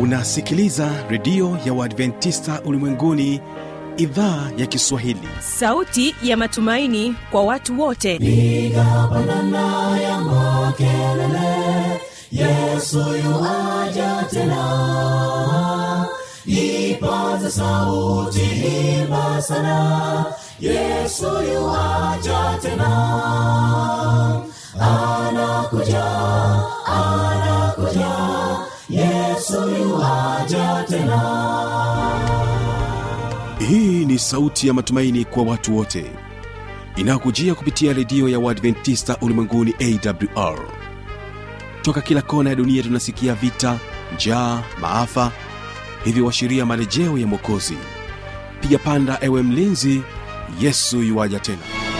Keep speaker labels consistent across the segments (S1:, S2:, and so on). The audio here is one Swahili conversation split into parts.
S1: unasikiliza redio ya uadventista ulimwenguni idhaa ya kiswahili
S2: sauti ya matumaini kwa watu wote
S3: piga pandana ya makelele yesu yuaja tena ipaze sauti imba sana yesu yuaja tena anakuja anakuja yesu yuaja tena
S1: hii ni sauti ya matumaini kwa watu wote inayokujia kupitia redio ya uadventista ulimwenguni awr toka kila kona ya dunia tunasikia vita njaa maafa hivyo washiria marejeo ya mwokozi piga panda ewe mlinzi yesu yuwaja tena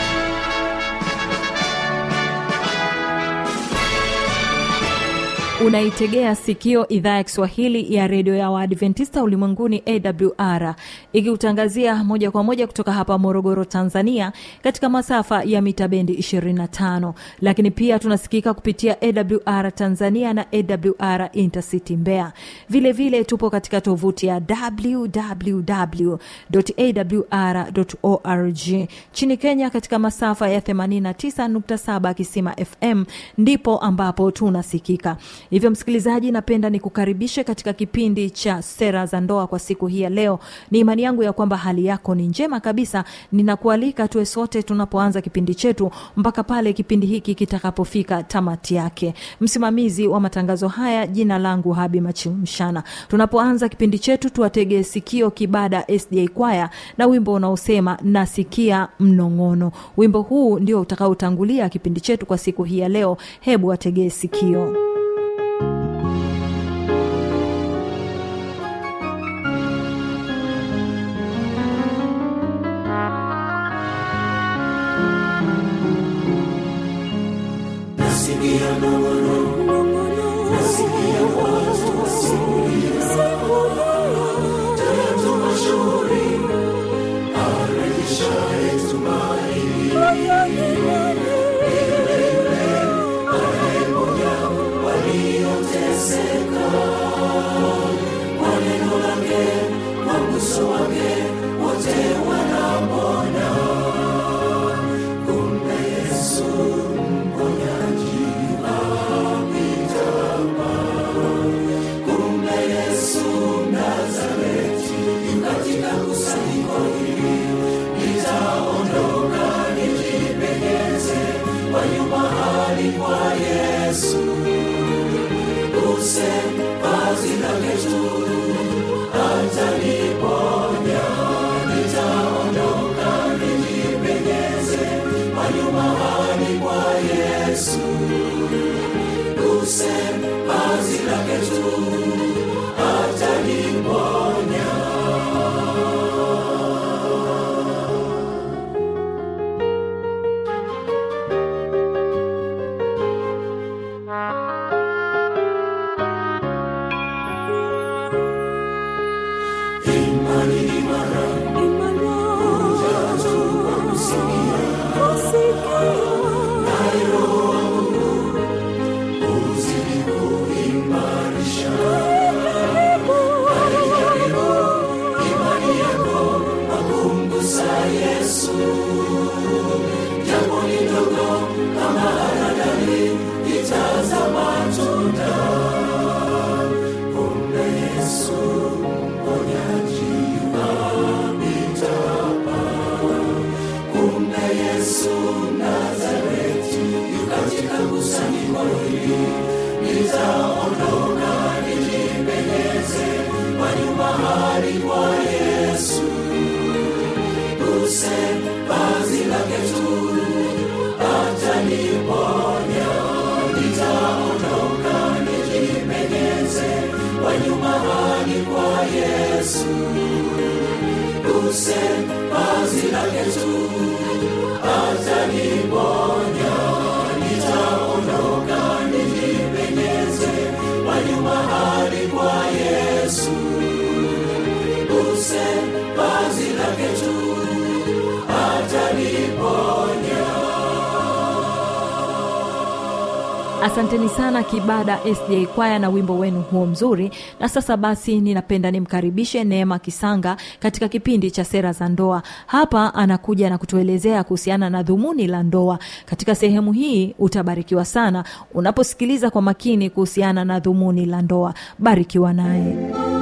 S4: unaitegea sikio idhaa ya kiswahili ya redio ya waadventista ulimwenguni awr ikiutangazia moja kwa moja kutoka hapa morogoro tanzania katika masafa ya mita bendi 25 lakini pia tunasikika kupitia awr tanzania na awr intercity mbea vile vile tupo katika tovuti ya www.awr.org chini kenya katika masafa ya 89.7 kisima fm ndipo ambapo tunasikika hivyo msikilizaji napenda nikukaribishe katika kipindi cha sera za ndoa kwa siku hii ya leo ni imani yangu ya kwamba hali yako ni njema kabisa ninakualika tuwe sote tunapoanza kipindi chetu mpaka pale kipindi hiki kitakapofika tamati yake msimamizi wa matangazo haya jina langu habi machimshana tunapoanza kipindi chetu tuwategee sikio kibada sda kwaya na wimbo unaosema nasikia mnong'ono wimbo huu ndio utakaotangulia kipindi chetu kwa siku hii ya leo hebu wategee sikio
S3: nasikia nong'ono nasikia watu wasikia tatu mashauri arejeshaye tumaini yule yule anayeponya walioteseka kwa neno lake kwa mguso wake wote wanapona kumbe yesu mponyaji apitapa kumbe yesu nazareti katika kusanyiko hili nitaondoka nijipegeze kwa nyuma hadi kwa yesu use vazi lake tu ataniponya nitaondoka nijipegeze kwa nyuma hadi kwa yesu use vazi lake tu ataniponya imani imara ujazo kwa kusikia naye roho wa mungu uzidi kuimarisha aijaribu imani yako kwa kumgusa yesu jambo ni ndogo kama haradali itaza matunda kumbe yesu mponyaji wapitapa kumbe yesu nazareti yukatika kusanyiko hili nitaondoka nijipendeze kwa nyuma hadi kwa yesu use vazi lake tu ataniponya nitaondoka nijipendeze kwa nyuma hadi kwa yesu use vazi lake tu ataniponya nitaondoka nijipendeze kwa nyuma hadi kwa yesu
S4: asanteni sana kibada sj kwaya na wimbo wenu huo mzuri na sasa basi ninapenda nimkaribishe neema kisanga katika kipindi cha sera za ndoa hapa anakuja na kutuelezea kuhusiana na dhumuni la ndoa katika sehemu hii utabarikiwa sana unaposikiliza kwa makini kuhusiana na dhumuni la ndoa barikiwa naye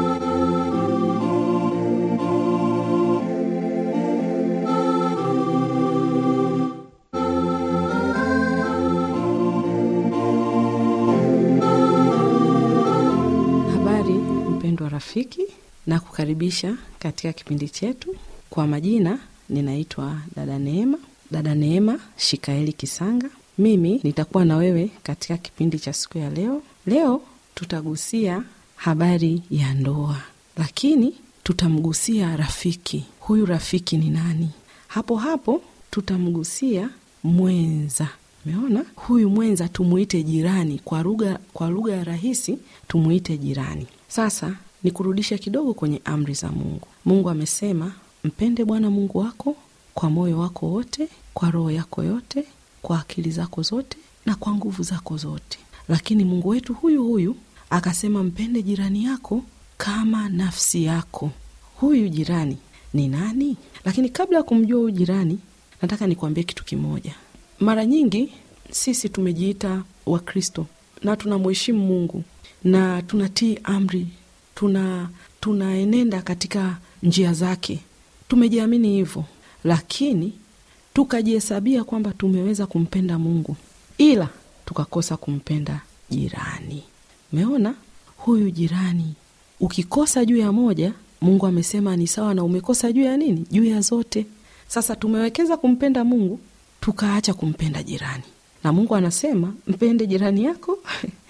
S5: Habari mpendwa rafiki, na kukaribisha katika kipindi chetu. Kwa majina ninaitwa dada Neema, dada Neema Shikaeli Kisanga. Mimi nitakuwa na wewe katika kipindi cha siku ya leo. Leo tutagusia habari ya ndoa, lakini tutamgusia rafiki. Huyu rafiki ni nani? Hapo hapo tutamgusia mwenza. Umeona, huyu mwenza tumuite jirani, kwa lugha kwa lugha ya rahisi tumuite jirani. Sasa ni kurudisha kidogo kwenye amri za Mungu. Mungu amesema mpende Bwana Mungu wako kwa moyo wako wote, kwa roho yako yote, kwa akili zako zote na kwa nguvu zako zote. Lakini Mungu wetu huyu huyu akasema mpende jirani yako kama nafsi yako. Huyu jirani ni nani? Lakini kabla ya kumjua huyu jirani, nataka nikuambie kitu kimoja. Mara nyingi sisi tumejiita Wakristo na tunamheshimu Mungu na tunatii amri, tuna tunaenenda katika njia zake, tumejiamini hivyo, lakini tukajihesabia kwamba tumeweza kumpenda Mungu, ila tukakosa kumpenda jirani. Umeona, huyu jirani ukikosa juu ya moja, Mungu amesema ni sawa na umekosa juu ya nini? Juu ya zote. Sasa tumewekeza kumpenda Mungu tukaacha kumpenda jirani, na Mungu anasema mpende jirani yako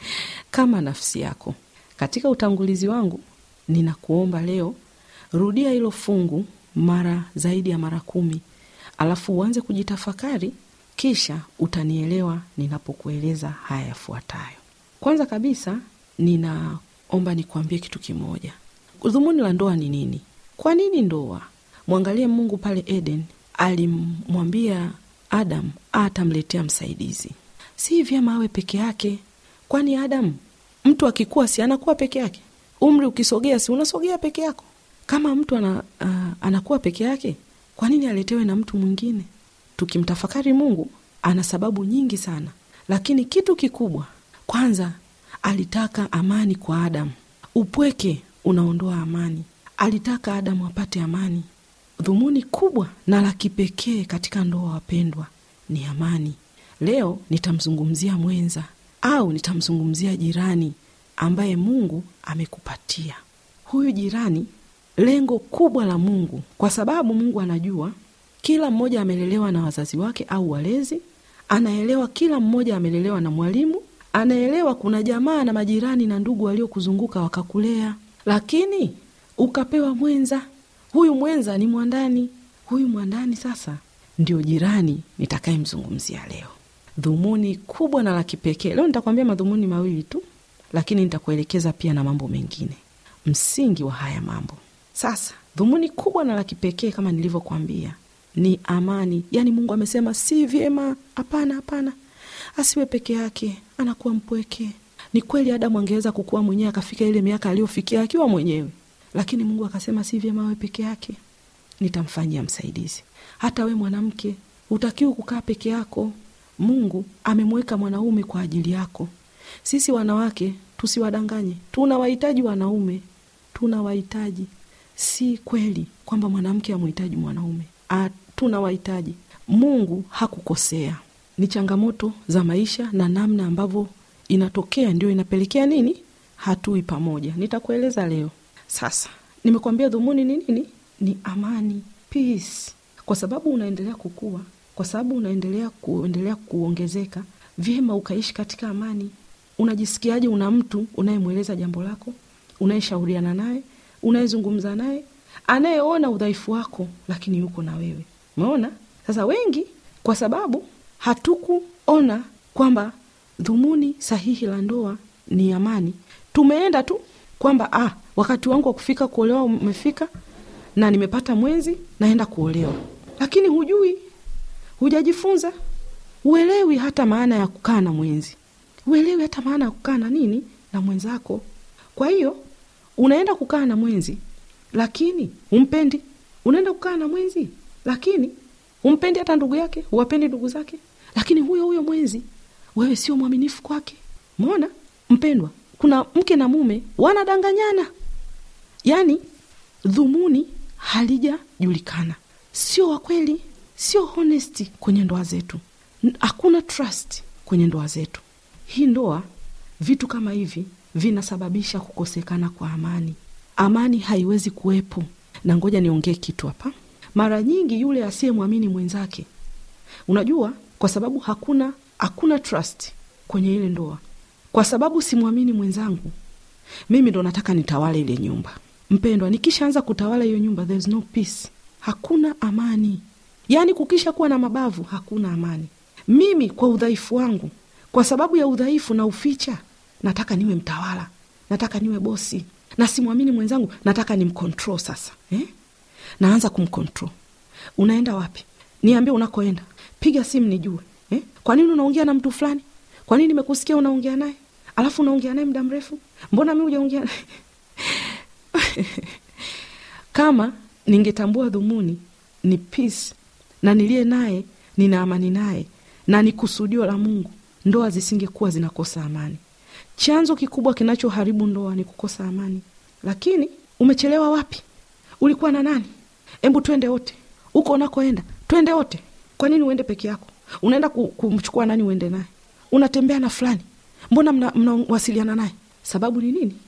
S5: kama nafsi yako. Katika utangulizi wangu, ninakuomba leo, rudia hilo fungu mara zaidi ya mara kumi, alafu uanze kujitafakari, kisha utanielewa ninapokueleza haya yafuatayo. Kwanza kabisa, ninaomba nikuambie kitu kimoja. Dhumuni la ndoa ni nini? Kwa nini ndoa? Mwangalie Mungu pale Eden, alimwambia Adam atamletea msaidizi. Si vyema awe peke yake, kwani Adam mtu akikuwa si anakuwa peke yake? Umri ukisogea si unasogea peke yako? Kama mtu ana, uh, anakuwa peke yake, kwa nini aletewe na mtu mwingine? Tukimtafakari Mungu ana sababu nyingi sana, lakini kitu kikubwa kwanza, alitaka amani kwa Adamu. Upweke unaondoa amani, alitaka Adamu apate amani. Dhumuni kubwa na la kipekee katika ndoa, wapendwa, ni amani. Leo nitamzungumzia mwenza au nitamzungumzia jirani ambaye Mungu amekupatia. Huyu jirani, lengo kubwa la Mungu, kwa sababu Mungu anajua kila mmoja amelelewa na wazazi wake au walezi, anaelewa kila mmoja amelelewa na mwalimu, anaelewa kuna jamaa na majirani na ndugu waliokuzunguka wakakulea, lakini ukapewa mwenza. Huyu mwenza ni mwandani. Huyu mwandani sasa ndio jirani nitakayemzungumzia leo. Dhumuni kubwa na la kipekee leo, nitakwambia madhumuni mawili tu, lakini nitakuelekeza pia na mambo mengine, msingi wa haya mambo. Sasa dhumuni kubwa na la kipekee kama nilivyokwambia ni amani. Yaani Mungu amesema si vyema, hapana, hapana, asiwe peke yake, anakuwa mpweke. Ni kweli Adamu angeweza kukuwa mwenyewe akafika ile miaka aliyofikia akiwa mwenyewe, lakini Mungu akasema si vyema awe peke yake, nitamfanyia msaidizi. Hata we mwanamke utakiwa kukaa peke yako. Mungu amemweka mwanaume kwa ajili yako. Sisi wanawake tusiwadanganye, tunawahitaji wanaume, tunawahitaji. Si kweli kwamba mwanamke amhitaji mwanaume, tunawahitaji. Mungu hakukosea, ni changamoto za maisha na namna ambavyo inatokea ndio inapelekea nini, hatui pamoja. Nitakueleza leo. Sasa nimekuambia dhumuni ni nini? Ni amani, peace. Kwa sababu unaendelea kukua, kwa sababu unaendelea kuendelea kuongezeka, vyema ukaishi katika amani. Unajisikiaje? Una mtu unayemweleza jambo lako, unayeshauriana naye, unayezungumza naye, anayeona udhaifu wako, lakini yuko na wewe. Umeona? Sasa wengi, kwa sababu hatukuona kwamba dhumuni sahihi la ndoa ni amani, tumeenda tu kwamba ah, wakati wangu wa kufika kuolewa umefika na nimepata mwenzi, naenda kuolewa, lakini hujui, hujajifunza, huelewi hata maana ya kukaa na mwenzi, uelewi hata maana ya kukaa na nini na mwenzako kwa hiyo unaenda kukaa na mwenzi lakini umpendi unaenda kukaa na mwenzi lakini umpendi hata ndugu yake huwapendi ndugu zake lakini huyo huyo mwenzi wewe sio mwaminifu kwake mona mpendwa kuna mke na mume wanadanganyana yaani dhumuni halijajulikana sio wakweli sio honesti kwenye ndoa zetu N- hakuna trust kwenye ndoa zetu hii ndoa vitu kama hivi vinasababisha kukosekana kwa amani amani haiwezi kuwepo na ngoja niongee kitu hapa mara nyingi yule asiyemwamini mwenzake unajua kwa sababu hakuna hakuna trust kwenye ile ndoa kwa sababu simwamini mwenzangu mimi ndo nataka nitawale ile nyumba mpendwa nikishaanza kutawala hiyo nyumba there is no peace hakuna amani yaani kukisha kuwa na mabavu hakuna amani mimi kwa udhaifu wangu kwa sababu ya udhaifu na uficha nataka niwe mtawala nataka niwe bosi na simwamini mwenzangu nataka nimcontrol sasa eh? naanza kumcontrol unaenda wapi niambie unakoenda piga simu nijue eh? kwa nini unaongea na mtu fulani kwa nini nimekusikia unaongea naye alafu unaongea naye muda mrefu mbona mi ujaongea naye kama ningetambua dhumuni ni peace na niliye naye nina amani naye na ni kusudio la mungu ndoa zisingekuwa zinakosa amani chanzo kikubwa kinachoharibu ndoa ni kukosa amani lakini umechelewa wapi ulikuwa na nani hebu twende wote huko unakoenda twende wote kwa nini uende peke yako unaenda ku- kumchukua nani uende naye unatembea na fulani mbona mna- mnawasiliana naye sababu ni nini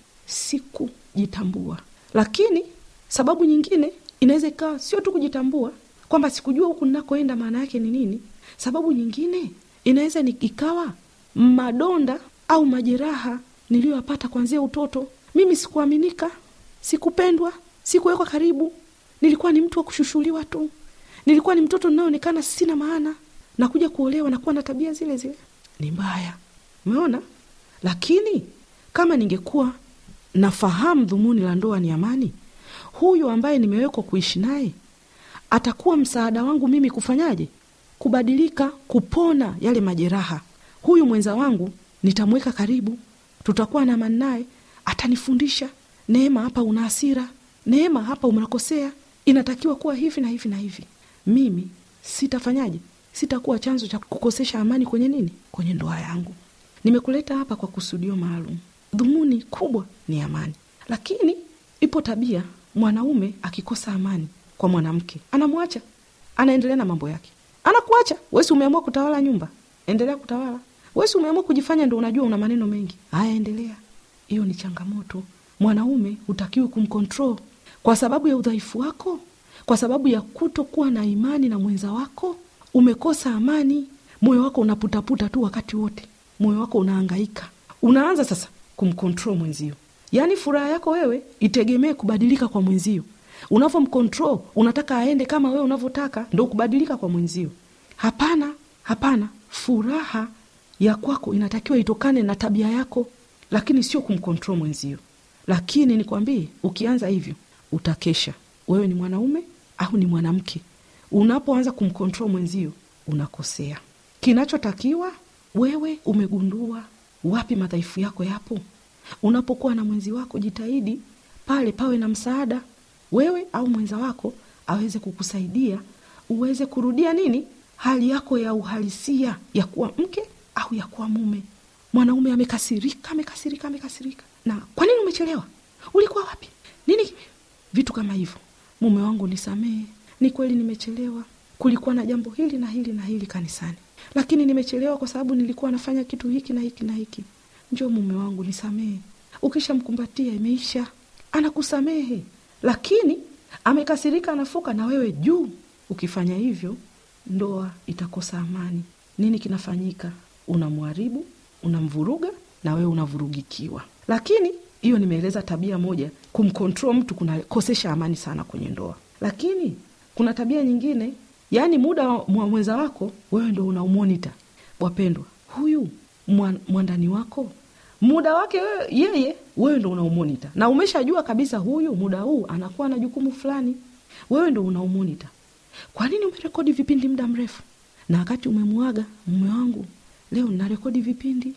S5: sikujitambua lakini sababu nyingine inaweza ikawa sio tu kujitambua kwamba sikujua huku ninakoenda maana yake ni nini sababu nyingine inaweza ni- ikawa madonda au majeraha niliyoyapata kuanzia utoto mimi sikuaminika sikupendwa sikuwekwa karibu nilikuwa ni mtu wa kushushuliwa tu nilikuwa ni mtoto ninayoonekana sina maana nakuja kuolewa nakuwa na tabia zile zile ni mbaya umeona lakini kama ningekuwa nafahamu dhumuni la ndoa ni amani huyu ambaye nimewekwa kuishi naye atakuwa msaada wangu mimi kufanyaje kubadilika kupona yale majeraha huyu mwenza wangu nitamweka karibu tutakuwa na amani naye atanifundisha neema hapa una hasira neema hapa unakosea inatakiwa kuwa hivi na hivi na hivi mimi sitafanyaje sitakuwa chanzo cha kukosesha amani kwenye nini kwenye ndoa yangu nimekuleta hapa kwa kusudio maalum dhumuni kubwa ni amani lakini ipo tabia mwanaume akikosa amani kwa mwanamke anamwacha anaendelea na mambo yake anakuacha wesi umeamua kutawala nyumba endelea kutawala wesi umeamua kujifanya ndo unajua una maneno mengi haya endelea hiyo ni changamoto mwanaume hutakiwi kumcontrol kwa sababu ya udhaifu wako kwa sababu ya kutokuwa na imani na mwenza wako umekosa amani moyo wako unaputaputa tu wakati wote moyo wako unaangaika unaanza sasa kumcontrol mwenzio yaani furaha yako wewe itegemee kubadilika kwa mwenzio unavyomcontrol unataka aende kama wewe unavyotaka ndo kubadilika kwa mwenzio hapana hapana furaha ya kwako inatakiwa itokane na tabia yako lakini sio kumcontrol mwenzio lakini nikwambie ukianza hivyo utakesha wewe ni mwanaume au ni mwanamke unapoanza kumcontrol mwenzio unakosea kinachotakiwa wewe umegundua wapi madhaifu yako yapo unapokuwa na mwenzi wako jitahidi pale pawe na msaada wewe au mwenza wako aweze kukusaidia uweze kurudia nini hali yako ya uhalisia ya kuwa mke au ya kuwa mume mwanaume amekasirika amekasirika amekasirika na kwa nini umechelewa ulikuwa wapi nini kime- vitu kama hivyo mume wangu nisamehe ni kweli nimechelewa kulikuwa na jambo hili na hili na hili kanisani lakini nimechelewa kwa sababu nilikuwa nafanya kitu hiki na hiki na hiki njo mume wangu nisamehe ukishamkumbatia imeisha anakusamehe lakini amekasirika anafuka na wewe juu ukifanya hivyo ndoa itakosa amani nini kinafanyika unamharibu unamvuruga na wewe unavurugikiwa lakini hiyo nimeeleza tabia moja kumcontrol mtu kunakosesha amani sana kwenye ndoa lakini kuna tabia nyingine yaani muda wa wa mwenza wako wewe ndo unaumonita wapendwa huyu mwan- mwandani wako muda wake wewe, yeye wewe ndo unaumonita na umeshajua kabisa huyu muda huu anakuwa na jukumu fulani wewe ndo unaumonita kwa nini umerekodi vipindi muda mrefu na wakati umemwaga mume wangu leo ninarekodi vipindi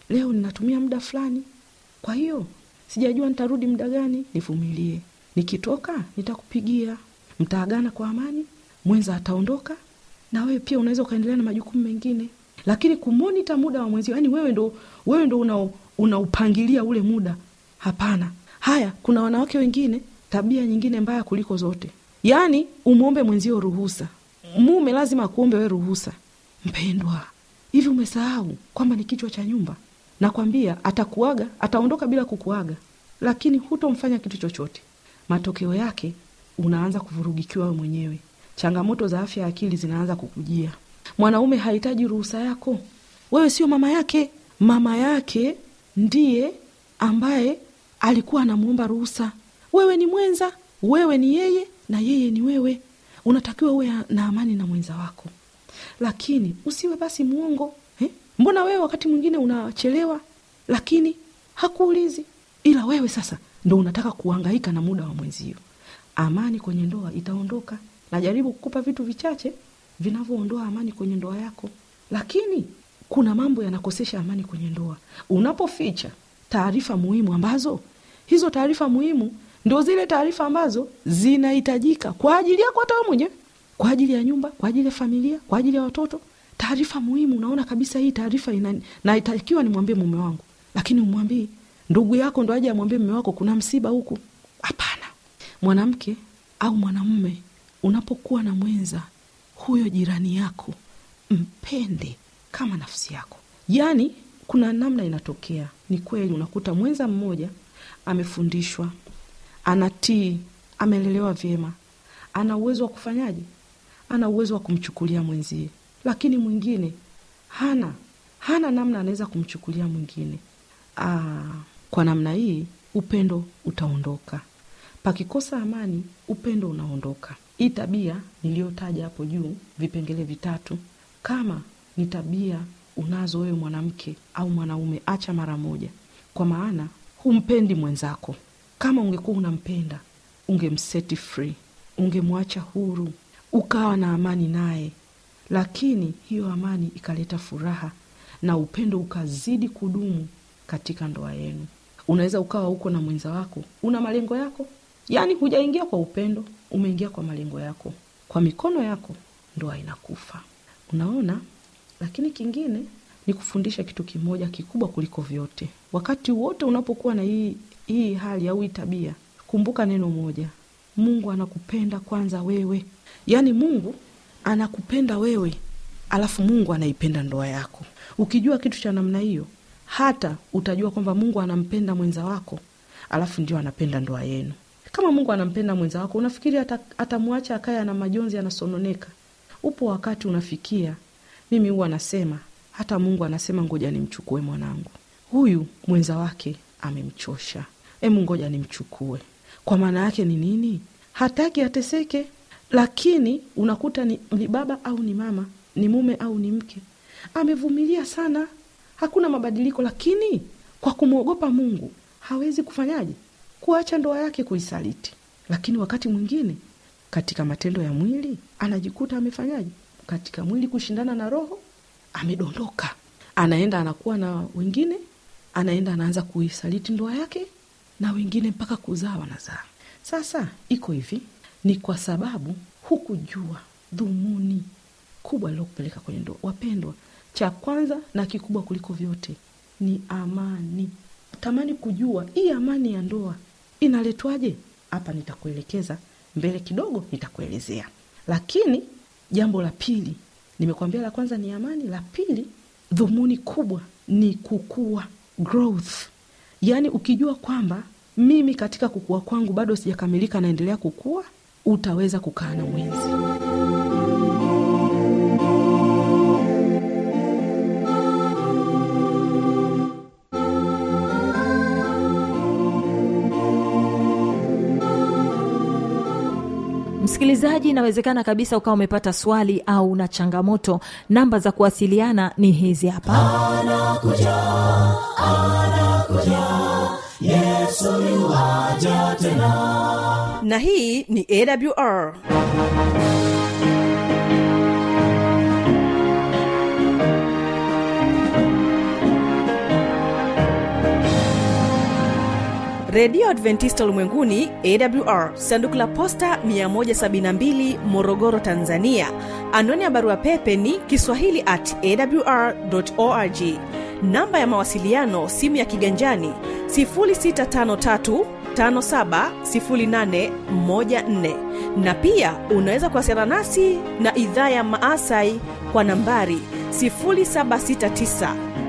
S5: leo ninatumia muda fulani kwa hiyo sijajua nitarudi muda gani nivumilie nikitoka nitakupigia mtaagana kwa amani mwenza ataondoka na wewe pia unaweza ukaendelea na majukumu mengine lakini kumonita muda wa mwenzio yani wewe ndo wewe ndo una unaupangilia ule muda hapana haya kuna wanawake wengine tabia nyingine mbaya kuliko zote yaani umwombe mwenzio ruhusa mume lazima akuombe we ruhusa mpendwa hivi umesahau kwamba ni kichwa cha nyumba nakwambia atakuaga ataondoka bila kukuaga lakini hutomfanya kitu chochote matokeo yake unaanza kuvurugikiwa we mwenyewe changamoto za afya ya akili zinaanza kukujia mwanaume hahitaji ruhusa yako wewe sio mama yake mama yake ndiye ambaye alikuwa anamwomba ruhusa wewe ni mwenza wewe ni yeye na yeye ni wewe unatakiwa uwe na amani na mwenza wako lakini usiwe basi mwongo eh? mbona wewe wakati mwingine unachelewa lakini hakuulizi ila wewe sasa ndo unataka kuangaika na muda wa mwenzio amani kwenye ndoa itaondoka najaribu kukupa vitu vichache vinavyoondoa amani kwenye ndoa yako lakini kuna mambo yanakosesha amani kwenye ndoa unapoficha taarifa muhimu ambazo hizo taarifa muhimu ndo zile taarifa ambazo zinahitajika kwa ajili yako hata wewe mwenyewe kwa ajili ya nyumba kwa ajili ya familia kwa ajili ya watoto taarifa muhimu unaona kabisa hii taarifa naitakiwa nimwambie mume wangu lakini umwambii ndugu yako ndo aje amwambie mume wako kuna msiba huku hapana mwanamke au mwanamume unapokuwa na mwenza huyo jirani yako mpende kama nafsi yako yaani kuna namna inatokea ni kweli unakuta mwenza mmoja amefundishwa anatii amelelewa vyema ana uwezo wa kufanyaje ana uwezo wa kumchukulia mwenzie lakini mwingine hana hana namna anaweza kumchukulia mwingine Aa, kwa namna hii upendo utaondoka pakikosa amani upendo unaondoka hii tabia niliyotaja hapo juu vipengele vitatu kama ni tabia unazo wewe mwanamke au mwanaume acha mara moja kwa maana humpendi mwenzako kama ungekuwa unampenda ungemseti free ungemwacha huru ukawa na amani naye lakini hiyo amani ikaleta furaha na upendo ukazidi kudumu katika ndoa yenu unaweza ukawa huko na mwenza wako una malengo yako yaani hujaingia kwa upendo umeingia kwa malengo yako kwa mikono yako ndoa inakufa unaona lakini kingine ni kufundisha kitu kimoja kikubwa kuliko vyote wakati wote unapokuwa na hii, hii hali au hii tabia kumbuka neno moja mungu anakupenda kwanza wewe yaani mungu anakupenda wewe alafu mungu anaipenda ndoa yako ukijua kitu cha namna hiyo hata utajua kwamba mungu anampenda mwenza wako alafu ndio anapenda ndoa yenu kama mungu anampenda mwenza wako unafikiri atamwacha akaye ana majonzi anasononeka upo wakati unafikia mimi huwa anasema hata mungu anasema ngoja nimchukue mwanangu huyu mwenza wake amemchosha emu ngoja nimchukue kwa maana yake ni nini hataki ateseke lakini unakuta ni, ni baba au ni mama ni mume au ni mke amevumilia sana hakuna mabadiliko lakini kwa kumwogopa mungu hawezi kufanyaje kuacha ndoa yake kuisaliti lakini wakati mwingine katika matendo ya mwili anajikuta amefanyaje katika mwili kushindana na roho amedondoka anaenda anakuwa na wengine anaenda anaanza kuisaliti ndoa yake na wengine mpaka kuzaa wanazaa sasa iko hivi ni kwa sababu hukujua dhumuni kubwa lilokupeleka kwenye ndoa wapendwa cha kwanza na kikubwa kuliko vyote ni amani tamani kujua hii amani ya ndoa inaletwaje hapa nitakuelekeza mbele kidogo nitakuelezea lakini jambo la pili nimekwambia la kwanza ni amani la pili dhumuni kubwa ni kukua growth yaani ukijua kwamba mimi katika kukua kwangu bado sijakamilika naendelea kukua utaweza kukaa na mwenzi
S4: msikilizaji inawezekana kabisa ukawa umepata swali au na changamoto namba za kuwasiliana ni hizi hapa
S3: anakuja anakuja yesu yuwaja tena
S2: na hii ni awr redio adventista ulimwenguni awr sanduku la posta 172 morogoro tanzania anwani ya barua pepe ni kiswahili at awr org namba ya mawasiliano simu ya kiganjani 653 570814 na pia unaweza kuwasiliana nasi na idhaa ya maasai kwa nambari 769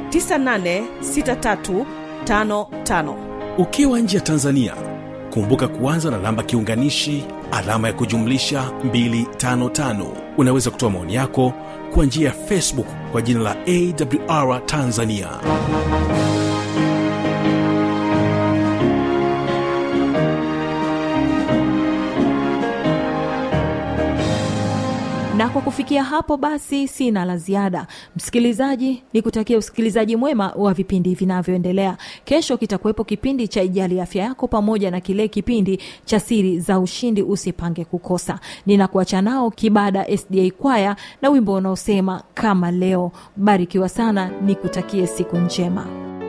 S2: 986355
S1: ukiwa nje ya tanzania kumbuka kuanza na namba kiunganishi alama ya kujumlisha 255 unaweza kutoa maoni yako kwa njia ya facebook kwa jina la awr tanzania
S4: na kwa kufikia hapo basi sina la ziada msikilizaji ni kutakia usikilizaji mwema wa vipindi vinavyoendelea kesho kitakuwepo kipindi cha ijali afya yako pamoja na kile kipindi cha siri za ushindi usipange kukosa ninakuacha nao kibada sda kwaya na wimbo unaosema kama leo barikiwa sana nikutakie siku njema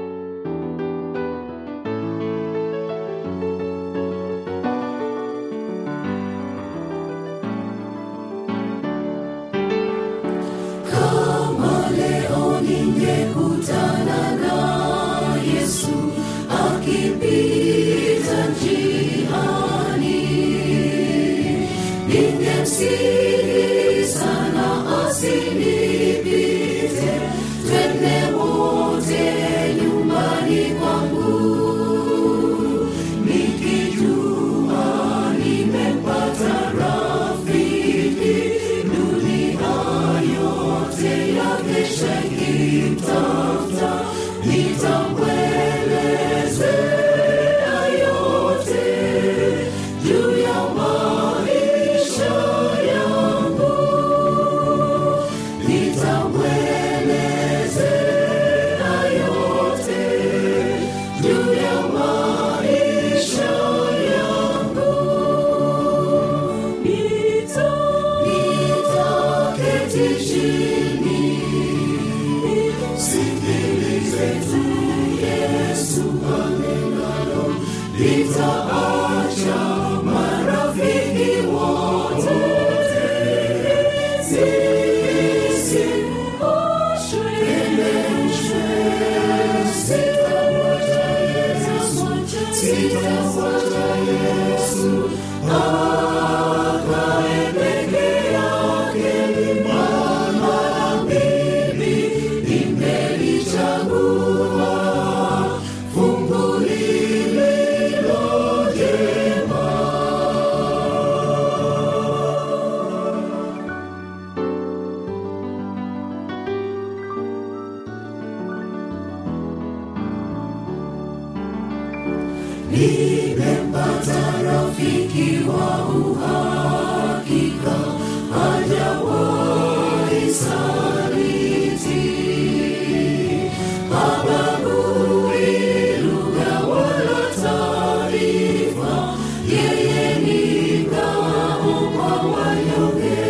S3: kama leo ningekutana na yesu akipita njiani ningemsihi sana asinipite twende wote nyumbani kwangu nikijua nimepata rafiki dunia yote yakesha ikimtafuta nitamwelezea yote juu ya maisha yangu nitamwelezea yote juu ya maisha yangu nita nitaketi chini sikilize tu yesu anenalo nitaacha marafiki wote sisi oshweleshwe sitamwacha yesu sitamwacha yesu akae peke yake mama mimi nimelichagua fungu lililo jema nimempata rafiki wa uhakika hajawahi saliti habagui lugha wala taarifa yeye ni ngao kwa wanyonge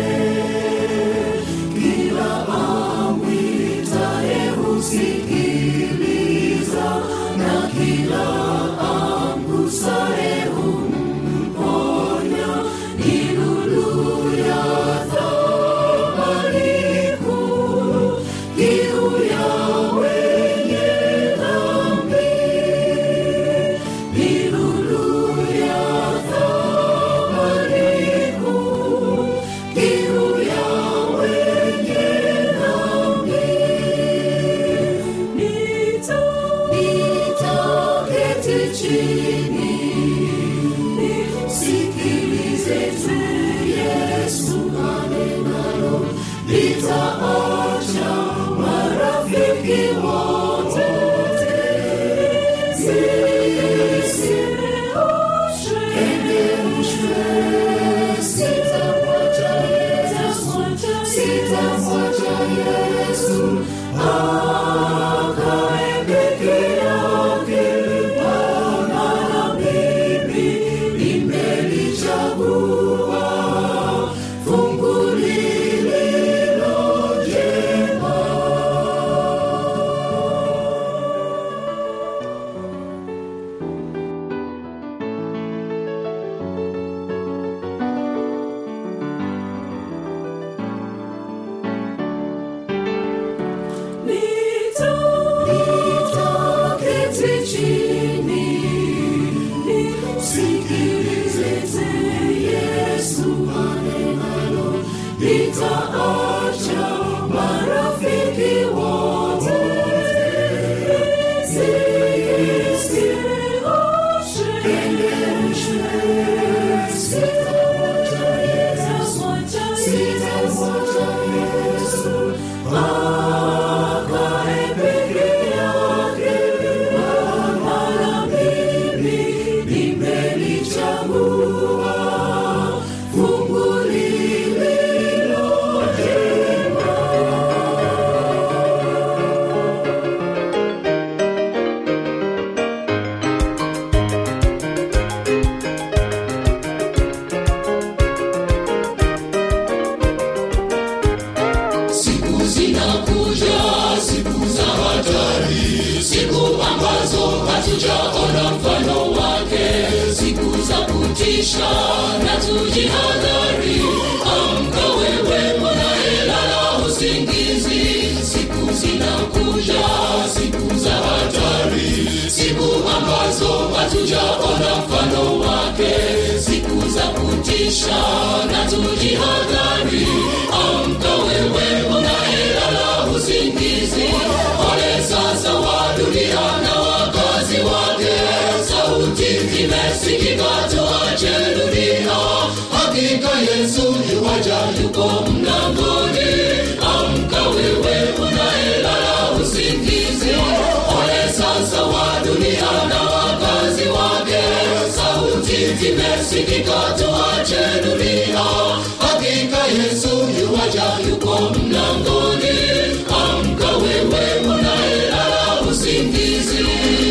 S3: kila amwitaye husikiliza na kila amgusaye humponya kutisha na tujihadhari amka wewe unayelala usingizi siku zinakuja siku za hatari siku ambazo hatujaona mfano wake siku za kutisha na tujihadhari amka wewe unayelala usingizi ole sasa wa dunia na wakazi wake sauti imesikika tuache dunia hakika yesu yuwaja yuko mlangoni amka wewe unayelala usingizi ole sasa wa dunia na wakazi wake sauti imesikika tuache dunia hakika yesu yuwaja yuko mlangoni amka wewe unayelala usingizi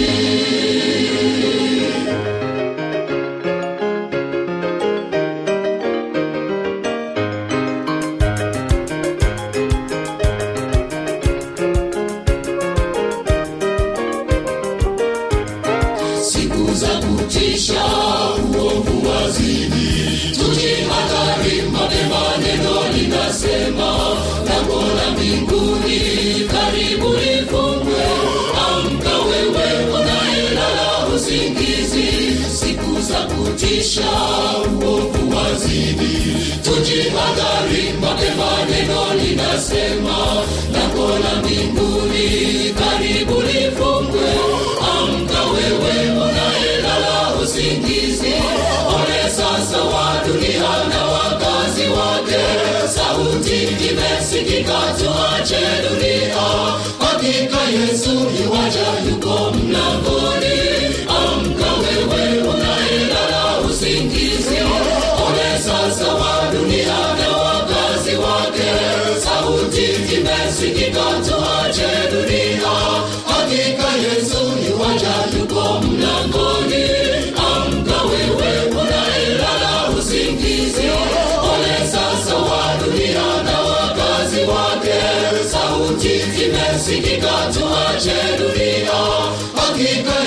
S3: siku za kutisha uovu wazidi tujihadhari mapema neno linasema lango la mbinguni karibu lifungwe amka wewe unayelala usingizi siku za kutisha uovu wazidi tujihadhari mapema neno linasema lango la mbinguni karibu lifungwe amka wewe unayelala usingizi ole sasa wa dunia na wakazi wake sauti imesikika tuache dunia hakika yesu yuwaja yuko mlangoni amka wewe unayelala usingizi ole sasa wa dunia na wakazi wake sauti imesikika tuache dunia hakika yesu yuwaja yuko mlangoni amka wewe unayelala usingizi ole sasa wa dunia na wakazi wake sauti imesikika tuache dunia hakika